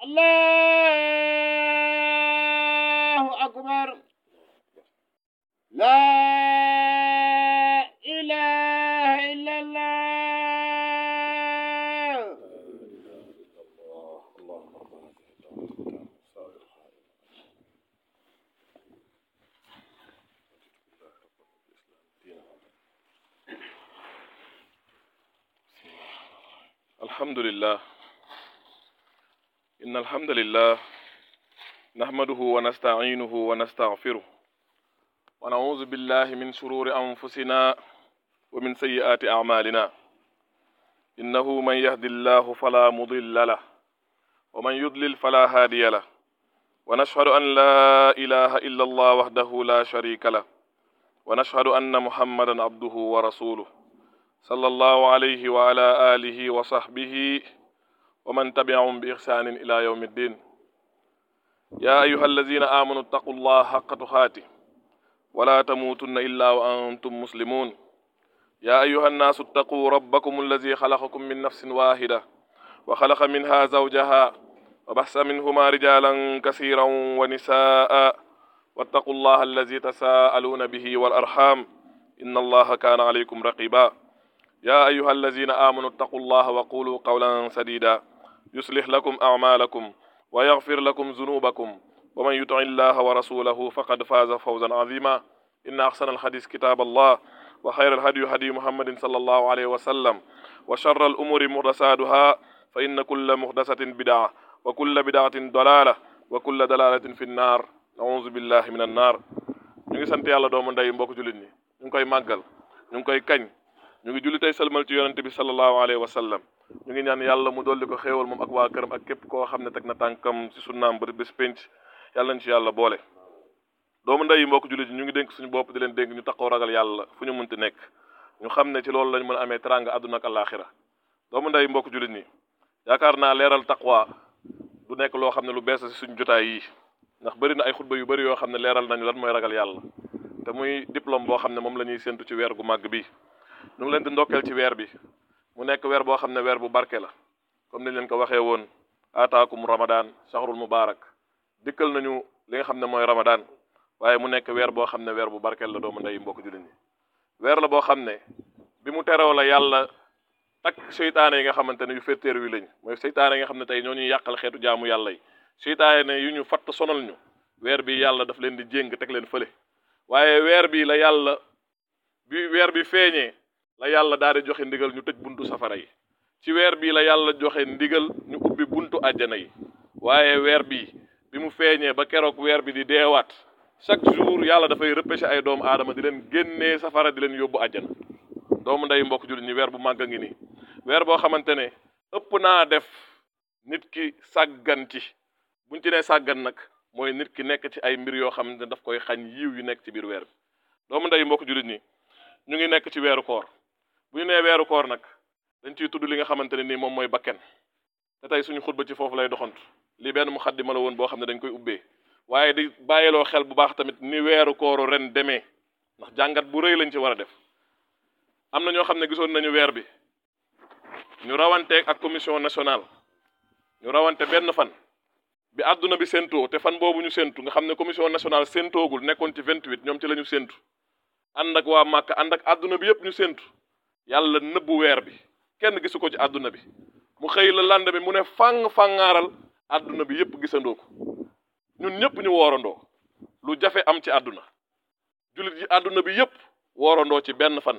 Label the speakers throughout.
Speaker 1: allahu akbar la ilaha illallah
Speaker 2: الحمد لله إن الحمد لله نحمده ونستعينه ونستغفره ونعوذ بالله من شرور أنفسنا ومن سيئات أعمالنا إنه من يهد الله فلا مضل له ومن يضلل فلا هادي له ونشهد أن لا إله إلا الله وحده لا شريك له ونشهد أن محمدا عبده ورسوله صلى الله عليه وعلى آله وصحبه ومن تبعهم بإحسان إلى يوم الدين يا أيها الذين آمنوا اتقوا الله حق تقاته ولا تموتن إلا وأنتم مسلمون يا أيها الناس اتقوا ربكم الذي خلقكم من نفس واحدة وخلق منها زوجها وبحث منهما رجالا كثيرا ونساء واتقوا الله الذي تساءلون به والأرحام إن الله كان عليكم رقيبا يا أيها الذين آمنوا اتقوا الله وقولوا قولا سديدا يصلح لكم أعمالكم ويغفر لكم ذنوبكم ومن يطع الله ورسوله فقد فاز فوزا عظيما إن أحسن الحديث كتاب الله وخير الهدي هدي محمد صلى الله عليه وسلم وشر الأمور محدثاتها فإن كل محدثة بدعة وكل بدعة ضلالة وكل دلالة في النار نعوذ بالله من النار ñu ngi sant yàlla doomu ndey mbokk jullit ñi ñu ngi koy màggal ñu ngi koy kañ ñu ngi julli tey salmal ci yonente bi sallallahu alayhi wa sallam ñu ngi ñaan yàlla mu dolli ko xéewal moom ak waa këram ak képp koo xam ne teg na tànkam ci sunnaam ba bés penc yàlla nañ ci yàlla boole doomu ndey yi mbokk jullit ñi ñu ngi dénk suñu bopp di leen dénk ñu taxaw ragal yàlla fu ñu munti nekk ñu xam ne ci loolu lañ mën a amee teranga àdduna ak àllaaxira doomu ndey mbokk jullit ñi yaakaar naa leeral taqwa du nekk loo xam ne lu bees ci suñu jotaay yi ndax bëri na ay xutba yu bëri yoo xam ne leeral nañu lan mooy ragal yàlla te muy diplôme boo xam ne moom la ñuy séntu ci weer gu màgg bi ñu ngi leen di ndokkeel ci weer bi mu nekk weer boo xam ne weer bu barke la comme niñ leen ko waxee woon ataakum ramadan shahrul mubarak dikkal nañu li nga xam ne mooy ramadan waaye mu nekk weer boo xam ne weer bu barkeel la doomu ndey mbokk jullit ñi weer la boo xam ne bi mu teroo la yàlla takk seytaane yi nga xamante ne yu féttéer wi lañ mooy seytaane yi nga xam ne tey ñoo ñuy yàqal xeetu jaamu yàlla yi seytaane yu ñu fatt sonal ñu weer bi yàlla daf leen di jéng teg leen fële waaye weer bi la yàlla bi weer bi feeñee la yàlla daal di joxe ndigal ñu tëj buntu safara yi ci weer bii la yàlla joxe ndigal ñu ubbi buntu àjjana yi waaye weer bii bi mu feeñee ba keroog weer bi di deewaat chaque jour yàlla dafay repêché ay doomu aadama di leen génnee safara di leen yóbbu àjjana doomu ndey mbokk jullit ñi weer bu màgg a ngi nii weer boo xamante ne ëpp naa def nit ki sàggan ci buñ ci nee sàggan nag mooy nit ki nekk ci ay mbir yoo xam ne daf koy xañ yiw yu nekk ci biir weer bi doomu ndey mbokk jullit ñi ñu ngi nekk ci weeru koor bu ñu nee weeru koor nag dañ ciy tudd li nga xamante ne nii moom mooy bakken te tey suñu xutba ci foofu lay doxantu li benn mu xaddima la woon boo xam ne dañ koy ubbee waaye di bàyyiloo xel bu baax tamit ni weeru kooru ren demee ndax jàngat bu rëy lañ ci war a def am na ñoo xam ne gisoon nañu weer bi ñu rawanteeg ak commission nationale ñu rawante benn fan bi àdduna bi séentoo te fan boobu ñu séentu nga xam ne commission nationale séentoogul nekkoon ci 28 ñoom ci la ñu séentu ànd ak waa Màkka ànd ak àdduna bi yépp ñu séentu yàlla nëbbu weer bi kenn gisu ko ci àdduna bi mu xëy la lande bi mu ne fàng fàngaaral àdduna bi yépp gisandoo ko ñun ñëpp ñu woorandoo lu jafe am ci àdduna jullit yi àdduna bi yépp woorandoo ci benn fan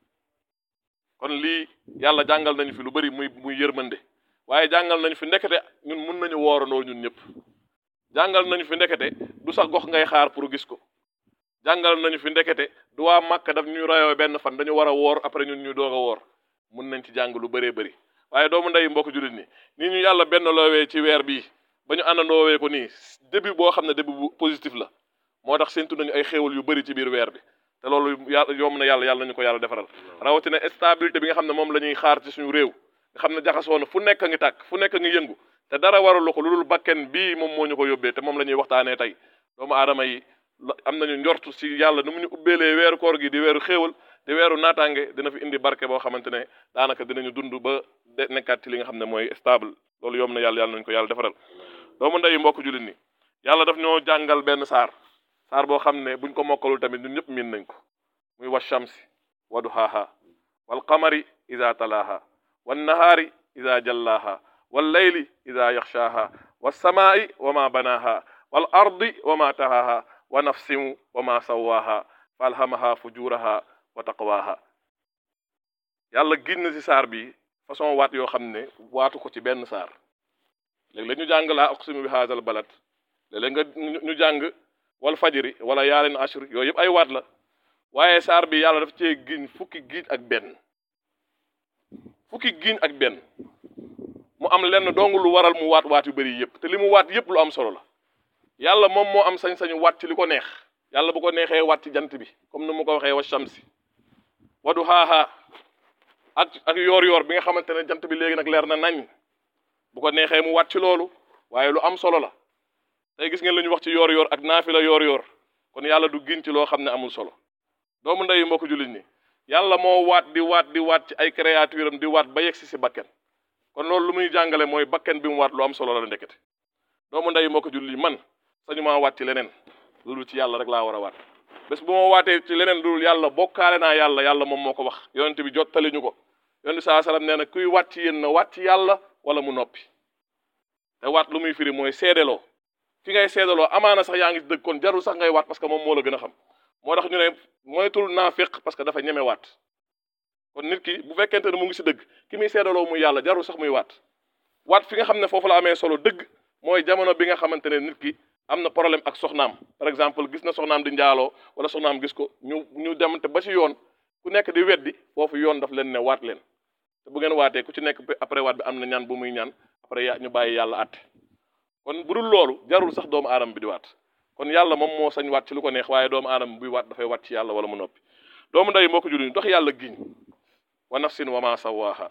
Speaker 2: kon lii yàlla jàngal nañu fi lu bari muy muy yërmande waaye jàngal nañu fi ndekete ñun mun nañu woorandoo ñun ñëpp jàngal nañu fi ndekete du sax gox ngay xaar pour gis ko jàngal nañu fi ndekete du waa Màkka daf ñu rayoo benn fan dañu war a woor après ñun ñu doog a woor mun nañ ci jàng lu bëree bëri waaye doomu ndey mbokk jullit ni nii ñu yàlla benn loowee ci weer bii ba ñu àndandoowee ko nii début boo xam ne début bu positif la moo tax séntu nañu ay xéewal yu bëri ci biir weer bi te loolu yàlla yomb na yàlla yàlla nañu ko yàlla defaral rawatina stabilité bi nga xam ne moom la ñuy xaar ci suñu réew nga xam ne jaxasoo na fu nekk a ngi tàkk fu nekk a ngi yëngu te dara waralu ko lu dul bakken bii moom moo ñu ko yóbbee te moom la ñuy waxtaanee tey doomu aadama yi am nañu njort ci yàlla nu mu ñu ubbeelee weeru koor gi di weeru xéewal di weeru naataange dina fi indi barke boo xamante ne daanaka dinañu dund ba de nekkaat ci li nga xam ne mooy stable loolu yomb na yàlla yàlla nañu ko yàlla defaral doomu ndeyu mbokk jullit ni yàlla daf ñoo jàngal benn saar saar boo xam ne buñ ko mokkalul tamit ñun ñëpp miin nañ ko muy wa shamsi wa duhaaha wal qamari ida talaaha wan nahaari ida jallaaha wal layli ida yaxshaaha was samaa'i wa ma banaaha wal ardi wa ma tahaaha wa nafsin wa ma sawaaha fa alhamaha fujuraha wa taqwaaha yàlla giñ na ci saar bi façon waat yoo xam ne waatu ko ci benn saar léeg-léeg ñu jàng laa aqsimu bi haazal balad léeg-léeg nga ñu jàng wal fajri wala yaalin ashr yooyu yëpp ay waat la waaye saar bi yàlla daf cee giñ fukki giñ ak benn fukki giñ ak benn mu am lenn dong lu waral mu waat waat yu bëri yëpp te li mu waat yëpp lu am solo la yàlla moom moo am sañ-sañu waat ci li ko neex yàlla bu ko neexee waat ci jant bi comme ni mu ko waxee wa shamsi wa duhaaha ak ak yoor-yoor bi nga xamante ne jant bi léegi nag leer na nañ bu ko neexee mu waat ci loolu waaye lu am solo la tey gis ngeen lu ñu wax ci yoor-yoor ak naafila yoor-yoor kon yàlla du giñ ci loo xam ne amul solo doomu ndeyu mbokk jullit ñi yàlla moo waat di waat di waat ci ay créature am di waat ba yegsi si bakken kon loolu lu muy jàngale mooy bakken bi mu waat lu am solo la ndekete doomu ndeyu mbokk jullit ñi man sañu maa waat ci leneen lu dul ci yàlla rek laa war a waat bés bu ma waatee ci leneen lu dul yàlla bokkaale naa yàlla yàlla moom moo ko wax yonent bi jottali ñu ko yonent bi saa salaam nee na kuy waat ci yéen na waat ci yàlla wala mu noppi te waat lu muy firi mooy seedeloo fi ngay seedaloo amaana sax yaa ngi dëgg kon jarul sax ngay waat parce que moom moo la gën a xam moo tax ñu ne moytul naafiq parce que dafa ñeme waat kon nit ki bu fekkente ne mu ngi si dëgg ki muy seedaloo muy yàlla jarul sax muy waat waat fi nga xam ne foofu la amee solo dëgg mooy jamono bi nga xamante ne nit ki am na problème ak soxnaam par exemple gis na soxnaam di njaaloo wala soxnaam gis ko ñu ñu demante ba ci yoon ku nekk di weddi foofu yoon daf leen ne waat leen te bu ngeen waatee ku ci nekk après waat bi am na ñaan bu muy ñaan après ya ñu bàyyi yàlla àtte kon bu dul loolu jarul sax doomu aadama bi di waat kon yàlla moom moo sañ waat ci lu ko neex waaye doomu aadama buy waat dafay waat ci yàlla wala mu noppi doomu ndey moo ko julli dox yàlla giñ wa nafsin wa ma sawaaha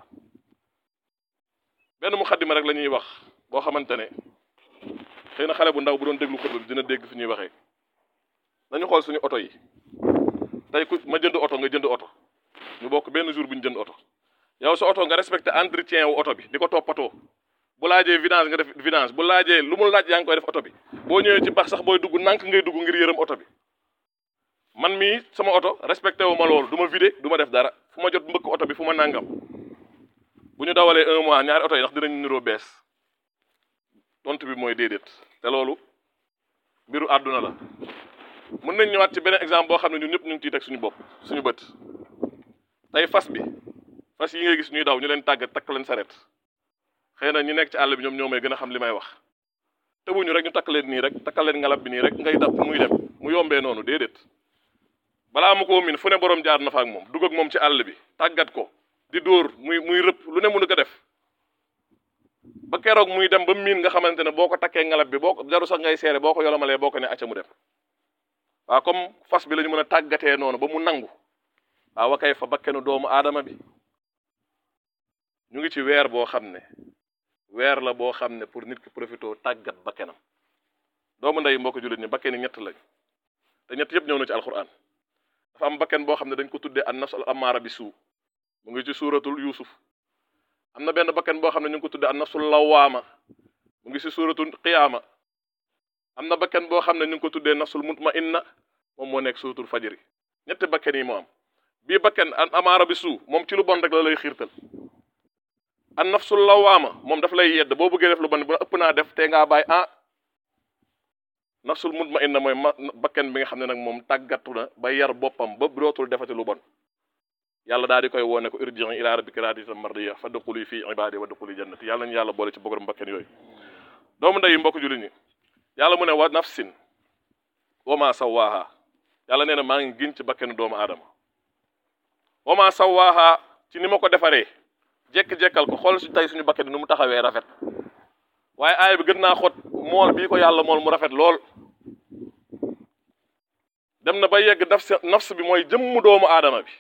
Speaker 2: benn mu xaddima rek la ñuy wax boo xamante ne xëy na xale bu ndaw bu doon déglu xutba bi dina dégg fi ñuy waxee nañu xool suñu oto yi tey ku ma jënd oto nga jënd oto ñu bokk benn jour bu ñu jënd oto yow sa oto nga respecté entretien wu oto bi di ko toppatoo bu laajee vidange nga def vidange bu laajee lu mu laaj yaa ngi koy def oto bi boo ñëwee ci bax sax booy dugg nànk ngay dugg ngir yërëm oto bi man mii sama oto respecté wu ma loolu du ma vidé du ma def dara fu ma jot mbëkk oto bi fu ma nàngam bu ñu dawalee un mois ñaari oto yi ndax dinañ niroo bees tontu bi mooy déedéet te loolu mbiru àdduna la mën nañ ñëwaat ci beneen exemple boo xam ne ñun ñëpp ñu ngi ciy teg suñu bopp suñu bët tey fas bi fas yi ngay gis ñuy daw ñu leen tàggat takk leen saret xëy na ñu nekk ci àll bi ñoom ñoo may gën a xam li may wax tëbuñu rek ñu takk leen nii rek takkal leen ngalab bi nii rek ngay dab muy dem mu yombee noonu déedéet balaa mu ko min fu ne borom jaar na fa ak moom dugg ak moom ci àll bi tàggat ko di dóor muy muy rëpp lu ne mënu ko def ba keroog muy dem ba miin nga xamante ne boo ko takkee ngalab bi boo ko jaru sax ngay seere boo ko yolomalee boo ko ne acca mu dem waaw comme fas bi la ñu mën a tàggatee noonu ba mu nangu waaw wa kay fa bakkenu doomu aadama bi ñu ngi ci weer boo xam ne weer la boo xam ne pour nit ki profité tàggat bakkenam doomu ndey mbokk jullit ñi bakkeni ñett lañ te ñett yëpp ñëw na ci alquran dafa am bakken boo xam ne dañ ko tuddee an nafs al amaara bi suu mu ngi ci suuratul yusuf am na benn bakken boo xam ne ñu ngi ko tuddee an nafsul lawaama mu ngi ci suuratul qiyaama am na bakken boo xam ne ñu ngi ko tuddee nafsul mutmainna moom moo nekk suuratul fajri ñetti bakken yi moo am bii bakken an amaara bi suu moom ci lu bon rek la lay xiirtal an nafsul lawaama moom daf lay yedd boo bëggee def lu bon bu ëpp naa def te ngaa bàyyi ah nafsul mutmainna mooy ma bakken bi nga xam ne nag moom tàggatu na ba yar boppam ba dootul defati lu bon yàlla daal di koy woone ko irji'i ila rabbika raadiyatan mardiyya fadxuli fi ibaadi wa dxuli jannati yàlla ñu yàlla boole ci bogorom bakken yooyu doomu ndey mbokk jullit ñi yàlla mu ne wa nafsin wa ma sawaaha yàlla nee na maa ngi giñ ci bakkenu doomu aadama wa ma sawaaha ci ni ma ko defaree jekk-jekkal ko xool si tey suñu bakken nu mu taxawee rafet waaye aaya bi gën naa xot mool bii ko yàlla mool mu rafet lool dem na ba yegg nafs nafs bi mooy jëmmu doomu aadama bi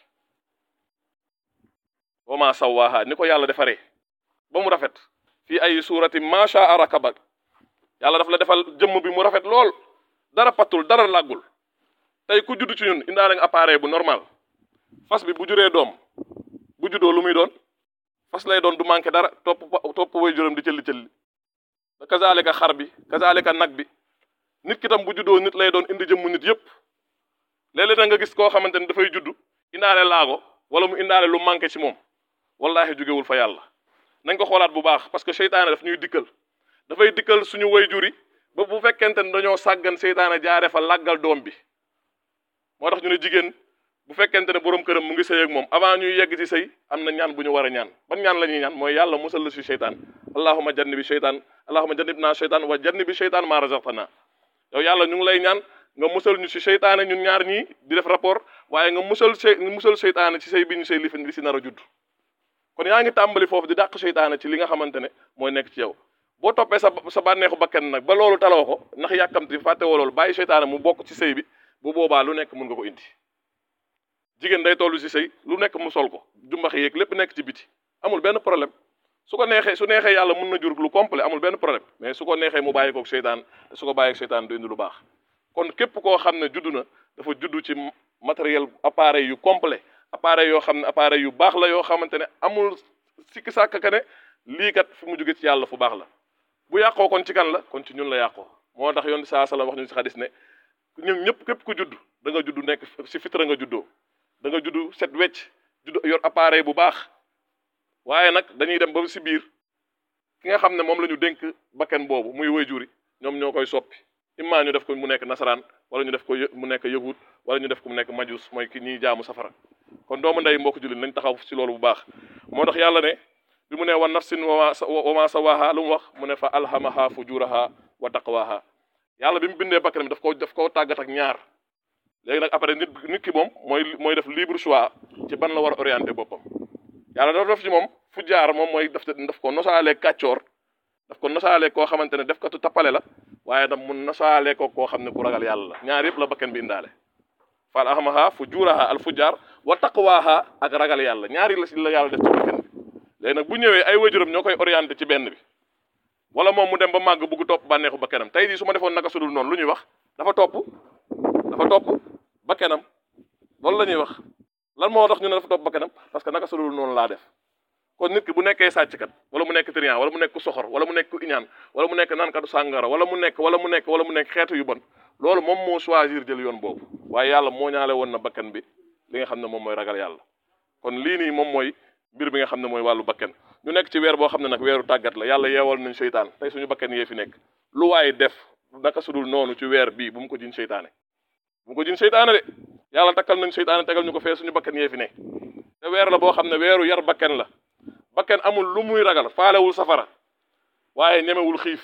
Speaker 2: wa ma sawaaha ni ko yàlla defaree ba mu rafet fii ay suurati macha arakaba yàlla daf la defal jëmm bi mu rafet lool dara pattul dara làggul tey ku judd ci ñun indaale nga appareil bu normal fas bi bu juree doom bu juddoo lu muy doon fas lay doon du manqué dara topp topp way juróom di cëlli cëlli da kazalika xar bi kazalika nag bi nit ki tam bu juddoo nit lay doon indi jëmmu nit yépp léeg-léeg da nga gis koo xamante ne dafay juddu indaale laago wala mu indaale lu manqué ci moom wallahi jógewul fa yàlla nañ ko xoolaat bu baax parce que seytaane daf ñuy dikkal dafay dikkal suñu way juri ba bu fekkente ne dañoo sàggan seytaane jaare fa làggal doom bi moo tax ñu ne jigéen bu fekkente ne borom këram mu ngi sëy ak moom avant ñuy yegg ci sëy am na ñaan bu ñu war a ñaan ban ñaan la ñuy ñaan mooy yàlla musal la ci seytaan allahuma janni bi seytaan allahuma jannib naa seytaan wa janni bi seytaan maa razaqtana yow yàlla ñu ngi lay ñaan nga musal ñu ci seytaane ñun ñaar ñii di def rapport waaye nga musal sey musal seytaane ci sëy bi ñu sëy li fi li si nar a judd kon yaa ngi tàmbali foofu di dàq seytaane ci li nga xamante ne mooy nekk ci yow boo toppee sa sa bànneexu bakkan nag ba loolu taloo ko ndax yàkkamti fàtte woo loolu bàyyi seytaane mu bokk ci sëy bi bu boobaa lu nekk mun nga ko indi jigéen day tollu ci sëy lu nekk mu sol ko jumbax yeeg lépp nekk ci biti amul benn problème su ko neexee su neexee yàlla mun na jur lu complet amul benn problème mais su ko neexee mu bàyyi koog seytaan te su ko bàyyi seytaan du indi lu baax kon képp koo xam ne juddu na dafa juddu ci matériel appareil yu complet appareil yoo xam ne appareil yu baax la yoo xamante ne amul sikki sàkk ka ne lii kat fi mu jóge ci yàlla fu baax la bu yàqoo kon ci kan la kon ci ñun la yàqoo moo tax yoon saa sala wax ñu si xadis ne ñun ñëpp képp ku judd da nga judd nekk si fitra nga juddoo da nga judd set wecc judd yor appareil bu baax waaye nag dañuy dem ba si biir ki nga xam ne moom la ñu dénk bakken boobu muy wayjuri ñoom ñoo koy soppi imma ñu def ko mu nekk nasaraan wala ñu def ko mu nekk yahud wala ñu def ko mu nekk majus mooy ki ñiy jaamu safara kon doomu ndey mbokk jullit nañ taxaw ci loolu bu baax moo tax yàlla ne bi mu ne wa nafsin wa ma sawaha lu mu wax mu ne fa alhamaha fujuraha wa taqwaha yàlla bi mu bindee bakkanam daf ko daf koo tàggat ak ñaar léegi nag après nit nit ki moom mooy mooy def libre choix ci ban la war a orienté boppam yàlla dafa def ci moom fu jaar moom mooy daf daf ko nosaalee kàccoor daf ko nosaalee koo xamante ne def katu tappale la waaye dam mun nosaalee ko koo xam ne ku ragal yàlla la ñaar yëpp la bakkan bi indaale fa alhamaha fujuraha al fujar wa taqwaha ak ragal yàlla ñaari la si la yàlla def ci bakkan bi léegi nag bu ñëwee ay wajuram ñoo koy orienté ci benn bi wala moom mu dem ba màgg bugg topp bànneexu bakkanam tey jii su ma defoon naka sudul noonu lu ñuy wax dafa topp dafa topp bakkanam loolu la ñuy wax lan moo tax ñu ne dafa topp bakkanam parce que naka sudul noonu laa def kon nit ki bu nekkee sàcckat wala mu nekk trian wala mu nekk ku soxor wala mu nekk ku iñaan wala mu nekk naankatu sàngara wala mu nekk wala mu nekk wala mu nekk xeetu yu bon loolu moom moo choisir jël yoon boobu waaye yàlla moo ñaale woon na bakkan bi li nga xam ne moom mooy ragal yàlla kon lii nii moom mooy mbir bi nga xam ne mooy wàllu bakkan ñu nekk ci weer boo xam ne nag weeru tàggat la yàlla yeewal nañ seytaan tey suñu bakkan yee fi nekk lu waaye def naka sudul noonu ci weer bii bu mu ko jiñ seytaane bu mu ko jiñ seytaane de yàlla takkal nañ seytaane tegal ñu ko fee suñu bakkan yee fi nekk te weer la boo xam ne weeru yar bakkan la bakkan amul lu muy ragal faalewul safara waaye ñemewul xiif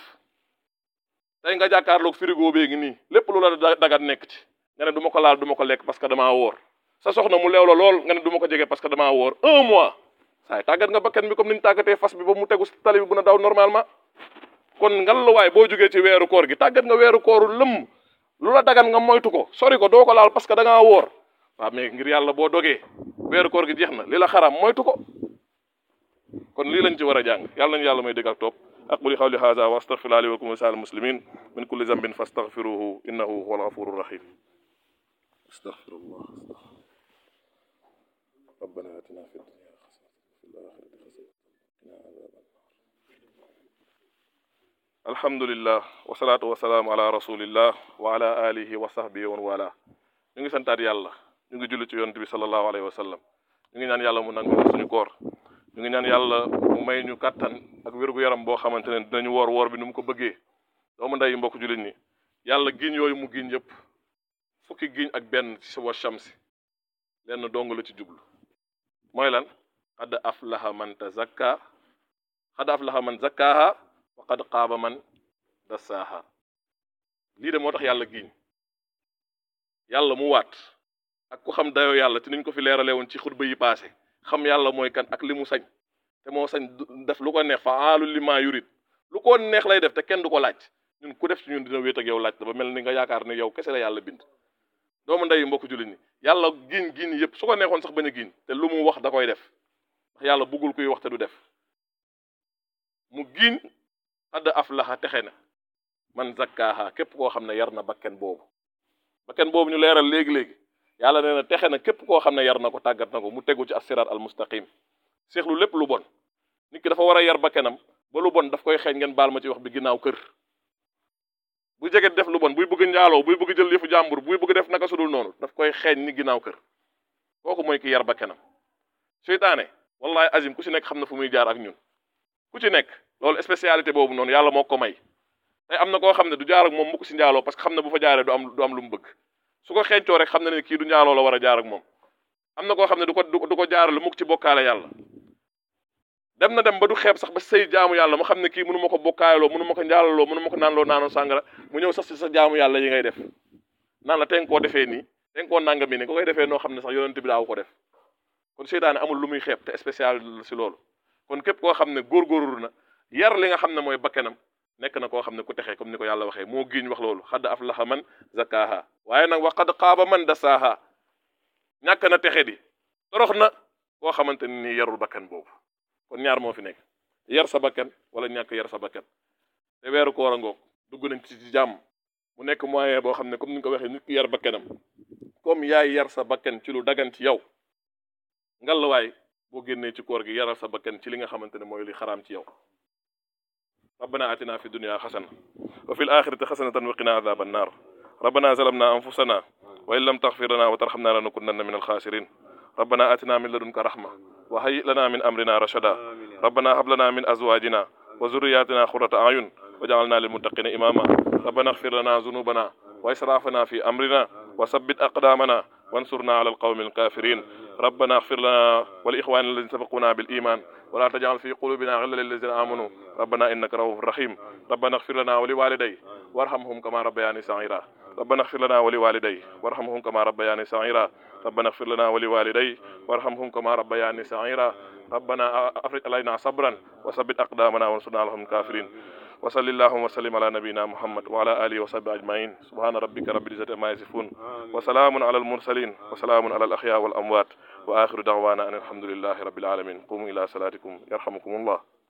Speaker 2: tey nga jàkkaarloog frigo bee ngi nii lépp lu la dagat nekk ci nga ne du ma ko laal du ma ko lekk parce que damaa woor sa soxna mu leew la lool nga ne du ma ko jege parce que damaa woor un mois saay tàggat nga bakkan bi comme ni ñu tàggatee fas bi ba mu tegu tali bi bu na daw normalement kon ngal la waay boo jógee ci weeru koor gi tàggat nga weeru kooru lëmm lu la dagan nga moytu ko sori ko doo ko laal parce que da ngaa woor waaw mais ngir yàlla boo dogee weeru koor gi jeex na li la xaram moytu ko kon lii lañ ci war a jàng yàlla nañu yàlla may dégg ak topp aquli qawli hadha wa astaghfirullahi li wa lakum wa lisa'il muslimin min kulli dhanbin fastaghfiruhu innahu huwal ghafurur rahim astaghfirullah ربنا آتنا في الدنيا حسنة وفي الآخرة حسنة وقنا عذاب النار الحمد لله والصلاة والسلام على رسول الله وعلى آله وصحبه ومن والاه ñu ngi santaat yàlla ñu ngi julli ci yonent bi sallallahu alayhi wa sallam ñu ngi ñaan yàlla mu nangu suñu koor ñu ngi ñaan yàlla mu may ñu kàttan ak wérgu yaram boo xamante ne dinañu woor woor bi nu mu ko bëggee doomu ndey mbokk jullit ñi yàlla giñ yooyu mu giñ yëpp fukki giñ ak benn ci sa wa shamsi lenn dong la ci jublu mooy lan xad aflaha man tazakka xad aflaha man zakkaaha wa qad qaaba man dassaaha lii de moo tax yàlla giñ yàlla mu waat ak ku xam dayoo yàlla ci niñ ko fi leerale woon ci xutba yi paase xam yàlla mooy kan ak li mu sañ te moo sañ def lu ko neex faalu lima yurid lu ko neex lay def te kenn du ko laaj ñun ku def ci ñun dina wéet ak yow laaj ba mel ni nga yaakaar ne yow kese la yàlla bind doomu ndey mbokk jullit ñi yàlla giñ giñ yëpp su ko neexoon sax bañ a giñ te lu mu wax da koy def ndax yàlla bëggul kuy wax te du def mu giñ xadd aflaha texe na man zakkaaha képp koo xam ne yar na bakken boobu bakken boobu ñu leeral léegi-léegi yàlla nee na texe na képp koo xam ne yar na ko tàggat na ko mu tegu ci as-siraat al mustaqim seexlu lépp lu bon nit ki dafa war a yar bakkenam ba lu bon daf koy xeeñ ngeen baal ma ci wax bi ginnaaw kër bu jege def lu bon buy bëgg njaaloo buy bëgg jël yëfu jàmbur buy bëgg def naka sudul noonu daf koy xeeñ ni ginnaaw kër kooku mooy ki yar ba kenam seytaane wallahi azim ku ci nekk xam na fu muy jaar ak ñun ku ci nekk loolu spécialité boobu noonu yàlla moo ko may tey am na koo xam ne du jaar ak moom mukk si njaaloo parce que xam ne bu fa jaaree du am du am lu mu bëgg su ko xeeñcoo rek xam na ne kii du njaaloo la war a jaar ak moom am na koo xam ne du ko du ko jaarale mukk ci bokkaale yàlla dem na dem ba du xeeb sax ba sëy jaamu yàlla mu xam ne kii mënu ma ko bokkaaloo mënu ma ko njaalaloo mënu ma ko naanloo naanoo sàngara mu ñëw sax si sa jaamu yàlla yi ngay def naan la te nga koo defee nii te nga koo nangami ne ko koy defee noo xam ne sax yonent bi daaw ko def kon seytaane amul lu muy xeeb te spécial si loolu kon képp koo xam ne góorgóorlu na yar li nga xam ne mooy bakkenam nekk na koo xam ne ku texee comme ni ko yàlla waxee moo giiñ wax loolu xadd aflaha man zakaaha waaye nag wa qad xaaba man dasaaha ñàkk na texe di torox na koo xamante ni nii yarul bakkan boobu kon ñaar moo fi nekk yar sa bakkan wala ñàkk yar sa bakkan te weeru koor a ngoog dugg nañ ci ci jàmm mu nekk moyen boo xam ne comme ni nga ko waxee nit ki yar bakkanam comme yaay yar sa bakkan ci lu dagan ci yow ngallaawaay boo génnee ci koor gi yaral sa bakkan ci li nga xamante ne mooy li xaraam ci yow ربنا آتنا في الدنيا حسنة وفي الآخرة حسنة وقنا عذاب النار ربنا ظلمنا أنفسنا وإن لم تغفر لنا وترحمنا لنكونن من الخاسرين ربنا آتنا من لدنك رحمة وهيئ لنا من أمرنا رشدا ربنا هب لنا من أزواجنا وذرياتنا قرة أعين وجعلنا للمتقين إماما ربنا اغفر لنا ذنوبنا وإسرافنا في أمرنا وثبت أقدامنا وانصرنا على القوم الكافرين ربنا اغفر لنا ولإخواننا الذين سبقونا بالإيمان ولا تجعل في قلوبنا غلا للذين آمنوا ربنا إنك رؤوف رحيم ربنا اغفر لنا ولوالدي وارحمهم كما ربياني صغيرا ربنا اغفر لنا ولوالدي وارحمهم كما ربياني صغيرا ربنا اغفر لنا ولوالدي وارحمهم كما ربياني صغيرا ربنا افرج علينا صبرا وثبت اقدامنا وانصرنا على الكافرين وصل اللهم وسلم على نبينا محمد وعلى اله وصحبه اجمعين سبحان ربك رب العزه عما يصفون وسلام على المرسلين وسلام على الاحياء والاموات واخر دعوانا ان الحمد لله رب العالمين قوموا الى صلاتكم يرحمكم الله